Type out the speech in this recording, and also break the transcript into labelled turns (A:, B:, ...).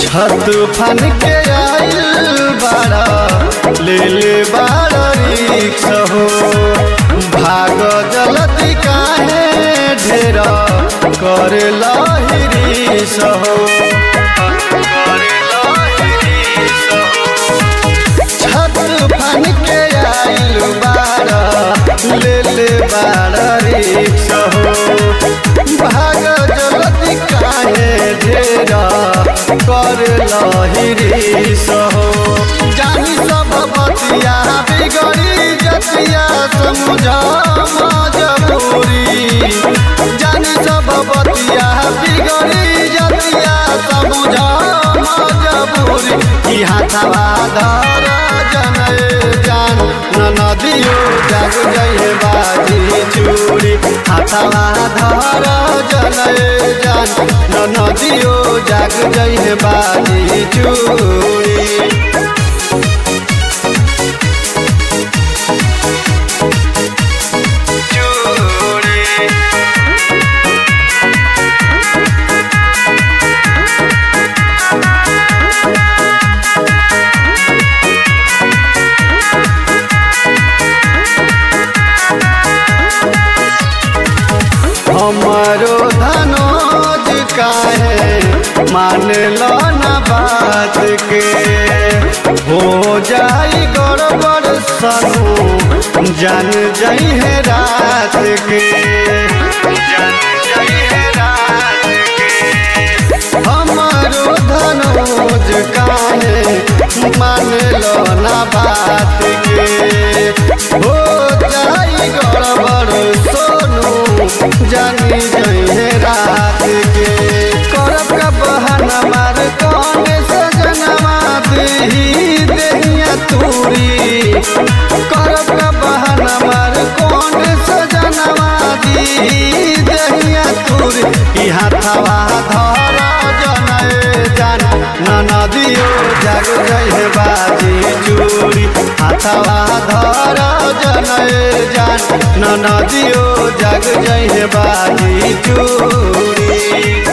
A: छत फन के आइल बाड़ा ले ले बाड़ा रिक्स हो भाग जलती काहे ढेर करे लहिरीस हो करे लहिरीस हो छत फन के आइल बाड़ा ले ले बाड़ा रिक्स हो भाग जलती काहे ढेर कर लहिरी सहो जानी सब बतिया बिगड़ी जतिया समझ मजबूरी जानी सब बतिया बिगड़ी जतिया समझ मजबूरी की हाथवा धर जनए जान न नदियो जग जहे बाजी चूड़ी हाथवा धर जनए जान न नदियो जग जहे बाजी चूड़ी हमारो धनोज काहे मान लो न बात के हो जाई गड़बड़ सनू जान जाई है रात के जान जाई है रात के हमारो धनोज काहे मान लो न बात के हो जाई गड़बड़ सोनू जानी जहे रात के करब का बहाना मार कौन सजनवा देही देहिया तूरी करब का बहाना मार कौन सजनवा देही देहिया तूरी ई हाथवा धर जनए जान न नदियो जग जहे बाजी चूड़ी हाथवा धर जनए जान न नदियो जग जहे बाजी चूड़ी